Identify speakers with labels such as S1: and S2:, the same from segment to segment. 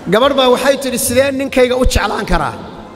S1: gabadh baa waxay tidhi sidee ninkayga u jeclaan karaa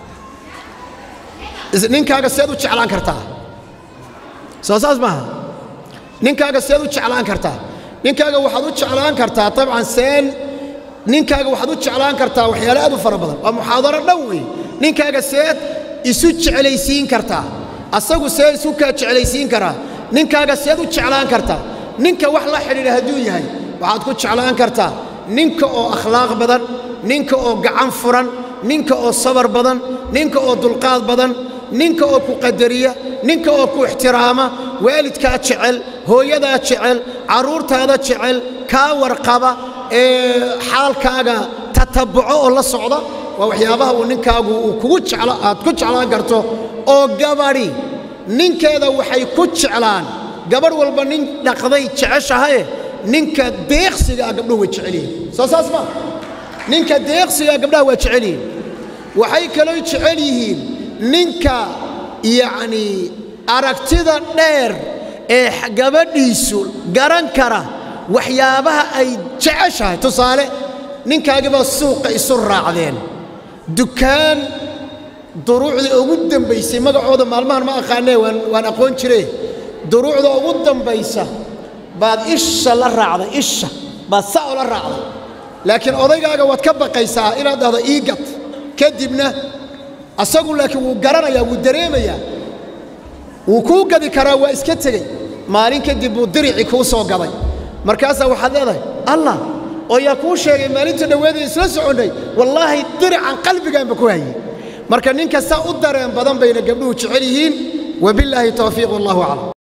S1: Is- ninkaaga seed u jeclaan kartaa soo saas maaha ninkaaga seed u jeclaan kartaa ninkaaga waxaad u jeclaan kartaa dabcan seen ninkaaga waxaad u jeclaan kartaa waxyaale aad u fara badan waa muxaadaro dhan wey ninkaaga seed isu jeclaysiin kartaa asagu see isu kaa jeclaysiin karaa ninkaaga seed u jeclaan kartaa ninka wax la xidhiidha hadduu yahay waxaad ku jeclaan kartaa ninka oo akhlaaq badan ninka oo gacan furan ninka oo sabar badan ninka oo dulqaad badan ninka oo ku qadariya ninka oo ku ixtiraama waalidkaa jecel hooyadaa jecel carruurtaada jecel kaa warqaba ee xaalkaaga tatabuco oo la socda waa waxyaabaha uu ninkaagu uu kugu jeclo aad ku jeclaan karto oo gabadhi ninkeeda waxay ku jeclaan gabadh walba nin dhaqday jeceshahaye ninka deeqsigaa gabdhuhu way jecel yihiin soo saas ma ninka deeqsigaa gabdhaha waa jecel yihiin waxay kaloo jecel yihiin ninka yacnii aragtida dheer ee x- gabadhiisu garan kara waxyaabaha ay jeceshahay tusaale ninkaagibaa suuqa isu raacdeen dukaan duruucda ugu dambaysay magacooda maalmahan ma aqaanee waan, waan aqoon jire duruucda ugu dambaysa baad isha la raacday isha baad sa la raacday laakiin odaygaaga waad ka baqaysaa inaad dhahdo iigad kadibna asagu laakiin wuu garanayaa wuu dareemayaa wuu kuu gadi karaa waa iska tegey maalin kadib buu diricii kuu soo gaday markaasaa waxaad leedahay allah oo yaa kuu sheegay maalinta dhoweedee isla soconnay wallaahi dirican qalbigaanba ku hayay marka ninka saa u dareen badan bayna gabdhuhu jecel yihiin wabillaahi towfiiq wallahu aclam